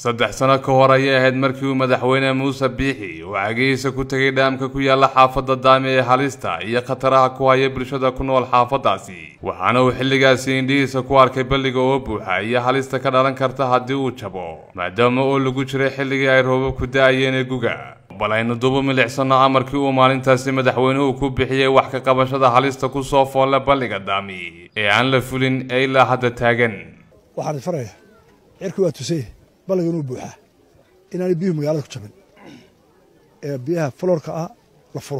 saddex sano ka hor ayay ahayd markii uu madaxweyne muuse biixi uu cagihiisa ku tegay dhaamka ku yaala xaafadda daami ee halista iyo khataraha ku haya bulshada ku nool xaafaddaasi waxaana uu xilligaasi indhihiisa ku arkay balliga oo buuxa iyo halista ka dhalan karta haddii uu jabo maadaama oo lagu jiray xilligii ay roobabku da-ayeen ee guga bal aynu dubu milicsano amarkii uu maalintaasi madaxweynuhu ku bixiyey wax ka qabashada halista ku soo foolle balliga daami ee aan la fulin ee ilaa hadda taagan waxaan faraya cirki waa tusay balliga inuu buuxaa inaanay biyuhu magaalada ku jabin ee biyaha faloorka ah la furo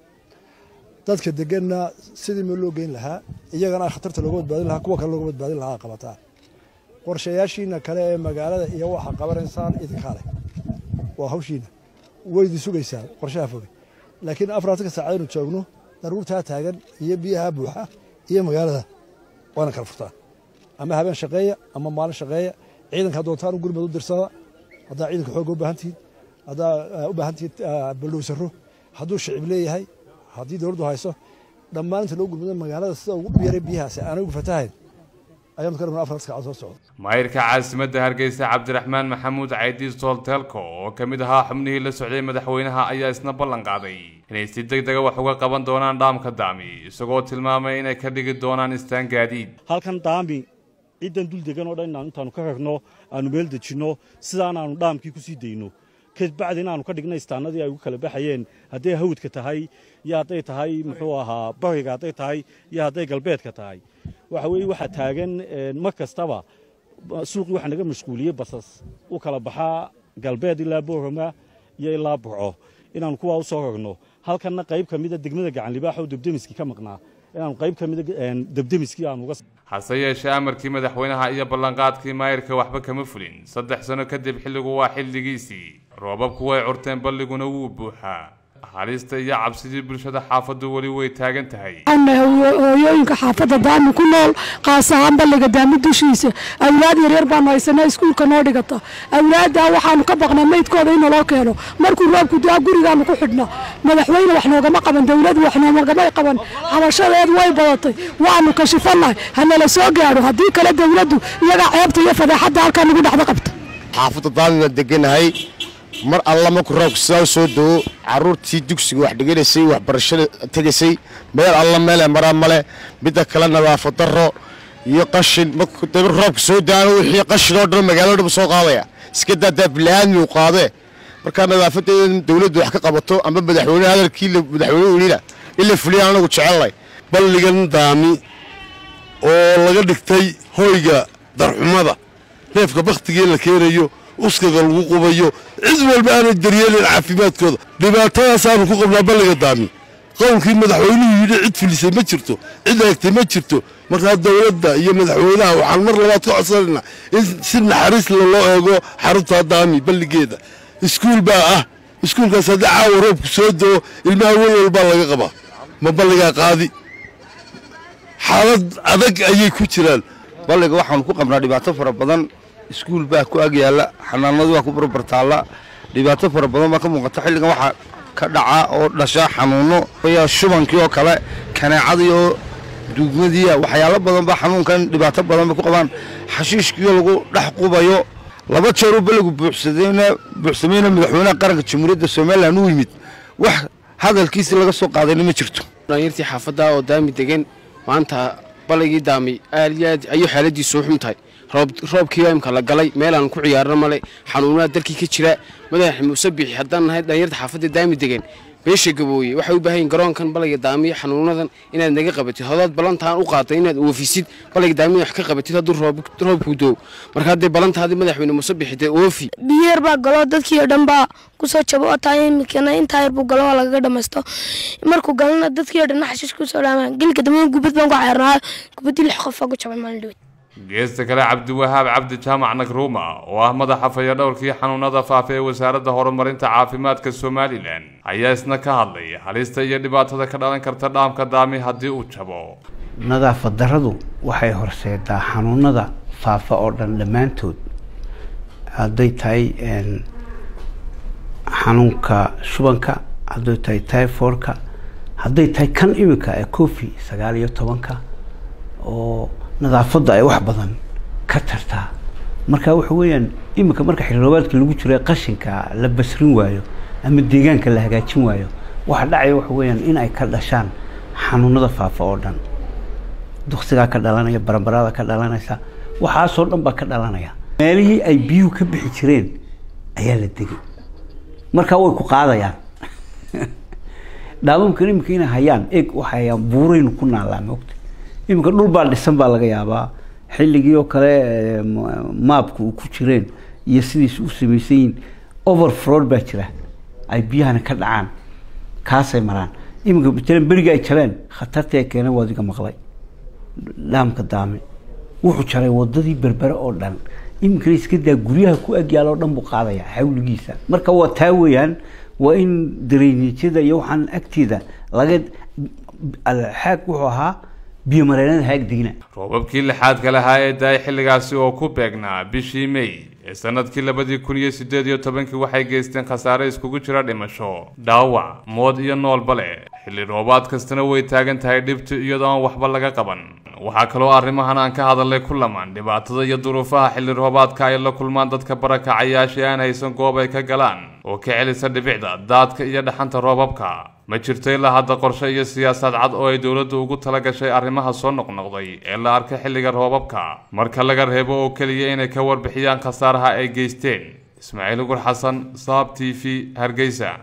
dadka deganna sidii meel loo geyn lahaa iyagana a khatarta looga badbaadin lahaa kuwa kale looga badbaadin lahaa qabataa qorshayaashiina kale ee magaalada iyo waxa qabanaysaan idinkaa leh waa hawshiina waydi sugaysaa qorshaha foge laakiin afaraatanka saacadaynu joogno daruurtaa taagan iyo biyaha buuxa iyo magaalada waana kala furtaa ama habeen shaqeeya ama maalin shaqeeya ciidanka doontaan u gurmad u dirsada haddaa ciidanka xooga u baahan tihiin haddaa u baahan tihiin baldhowsaro hadduu shicib leeyahay haddii dowladdu hayso dhammaan inta loo gurmado magaalada sida ugu dhiyaray biyahaasi aanay ugu fatahayn ayaanu ka rabnaa afarta saacad soo socda maayirka caasimadda hargeysa cabdiraxmaan maxamuud caydiis toolteelko oo ka mid ahaa xubnihii la socday madaxweynaha ayaa isna ballan qaaday inay si deg dega wax uga qaban doonaan dhaamka daami isagoo tilmaamay inay ka dhigi doonaan istaan gaadiid halkan daami ciddan dul degan oo dhan inaan intaanu ka ragno aanu meel dejinno sidaan aanu dhaamkii ku sii dayno kabacdi inaanu ka dhigna istaanadii ay ugu kala baxayeen hadday hawdka tahay iyo hadday tahay muxuu ahaa bariga hadday tahay iyo hadday galbeedka tahay waxa weeye waxaa taagan mar kastaba suuqii waxaa naga mashquuliyey basas u kala baxaa galbeed ilaa boorama iyo ilaa burco inaanu kuwaa u soo ragno halkanna qayb ka mida degmada gacanlibaax oo debdemiskii ka maqnaa inaanu qayb ka mida debdemiskii aanu uga hase yeeshee amarkii madaxweynaha iyo ballanqaadkii maayirka waxba kama fulin saddex sano kadib xilligu waa xilligiisii roobabku way curteen balliguna wuu buuxaa halista iyo cabsidii bulshada xaafaddu weli way taagan tahay hooyooyinka xaafadda daami ku nool qaas ahaan balliga daami dushiisa awlaad yaryar baanu haysanaa iskuulka noo dhigata awlaaddaa waxaanu ka baqnaa meydkooda in naloo keeno markuu roobku daa gurigaanu ku xidhna madaxweyne wax noogama qaban dowladu wax noogamay qaban xabashadeed way badatay waanu kashifannahay hanala soo gaadho haddii kale dowladdu iyagaa ceebta iyo fadeexadda halkaa nagu dhexda qabta xaafadda daamina deganahay mar alla markuu roobka sidaa u soo dawo caruurtii dugsiga wax dhiganaysay waxbarashada tegaysay meel alla meelee maraa male midda kale nadaafad darro iyo qashin markuu roobka soo daano wixii qashin oo dhan magaalada dhan soo qaadaya iska daadaa bilaaadmi uu qaadee markaa nadaafadeeda in dowladdu wax ka qabato ama madaxweyne hadalkii madaxweyne welina in la fuliya anagu jecelnay balligan daami oo laga dhigtay hoyga darxumada neefka bakhtigii la keenayo uskaga lagu qubayo cid walba aanay daryeelin caafimaadkooda dhibaatadaasaanu ku qabnaa balliga daami qowlkii madaxweynuhu yidhi cid filisay ma jirto cid eegtay ma jirto markaa dowladda iyo madaxweynaha waxaan mar labaad ka codsanaynaa in si naxariis la loo eego xarunta daami balligeeda iskuul baa ah iskuulkaas haddii caawa roobku soo doo ilmaha welwal baa laga qabaa ma balligaa qaadi xaalad adag ayay ku jiraan balliga waxaanu ku qabnaa dhibaato fara badan iskuul baa ku ag yaalla xanaanadu waa ku barbartaalla dhibaato fara badan baa ka muuqata xilligan waxaa ka dhaca oo dhasha xanuunno shubankii oo kale kaneecadii oo duugmadiia waxyaalo badan baa xanuunkan dhibaato badan bay ku qabaan xashiishkiioo lagu dhex qubayo laba jeeruu balligu buuxsamayna madaxweynaha qaranka jamhuuriyadda somalilan u yimid wax hadalkiisi laga soo qaadayna ma jirto dhalinyartii xaafadda oo daami degan maanta balligii daami aad iyo aad ayuu xaaladiisu u xun tahay roobkii imka la galay meelaan ku ciyaarna male xanuunada dalkii ka jira madax muuse bixi haddaan nahay dhalinyarta xaafadda daami degan beesha gabooye waxay u baahan yihin garoonkan balliga daamiyo xanuunadan inaad naga qabatid hodaad ballantaan u qaaday inaad oofisid balliga daamiyo wax ka qabatid hadduu roobku doo marka hadday ballantaadii madaxweyne muuse bixi dee oofi biyeer baa galo dadkii oo dhan baa kusoo jabo oo tahay imikana intaa yar buu galo oo lagaga dhamaysto markuu galana dadkii oo dhan xashiish kusoo dhaamaan gelka dambe gubad baan ku cayrnaa gubaddii lix qof baa ku jabay maalin dhaweyd geesta kale cabdiwahaab cabdi jaamac nagruuma oo ah madaxa fayadhowrkii xanuunada faafa ee wasaaradda horumarinta caafimaadka somalilan ayaa isna ka hadlay halista iyo dhibaatada ka dhalan karta dhaamka daami haddii uu jabo nadaafad darradu waxay horseedaa xanuunada faafa oo dhan dhammaantood hadday tahay xanuunka shubanka hadday tahay tyforka hadday tahay kan imika ee cofi sagaal iyo tobanka oo nadaafadda ay wax badan ka tartaa marka waxa weeyaan iminka marka xilroobaadka lagu jiro ee qashinka la basrin waayo ama deegaanka la hagaajin waayo waxa dhacaya waxa weeyaan in ay ka dhashaan xanuunada faafa oo dhan duksigaa ka dhalanaya baranbarada ka dhalanaysa waxaasoo dhan baa ka dhalanaya meelihii ay biyuhu ka bixi jireen ayaa la degay markaa way ku qaadayaan dhaamamkan iminka inay hayaan eg waxay hayaan buuraynu ku naallaa moogta iminka dhul baa dhisan baa laga yaabaa xilligii oo kale eh, ma- maabka uu ku jireen iyo sidiis u samaysan yihiin overflood baa jira ay biyahana ka dhacaan kaasay maraan iminka matalan beriga ay jabeen khatartii ay keeneen waa adiga maqlay dhaamka daame wuxuu jaray wadadii berbere oo dhan iminkana iska daa guryaha ku agyaal oo dhan buu qaadaya xawligiisa marka waa taa weeyaan waa in dareynijada iyo waxaan agteeda laga xaag wuxuu ahaa biyo mareenada haag degina roobabkii lixaadka lahaa ee daay xilligaasi oo ku beegnaa bishii may ee sanadkii labadii kun iyo siddeed iyo tobankii waxay geysteen khasaare iskugu jira dhimasho dhaawac mood iyo noolba leh xilli roobaad kastana way taagan tahay dhibtu iyadoo aan waxba laga qaban waxaa kaloo arrimahan aan ka hadalnay ku lamaan dhibaatada iyo duruufaha xilli roobaadka ay la kulmaan dadka barakacayaashii aan haysan goob ay ka galaan oo ka celisa dhibicda daadka iyo dhaxanta roobabka ma jirto ilaa hadda qorshe iyo siyaasad cad oo ay dowladdu ugu tala gashay arrimaha soo noqnoqday ee la arkay xilliga roobabka marka laga reebo oo keliya inay ka warbixiyaan khasaaraha ay geysteen ismaaciil ugur xasan saab t v hargeysa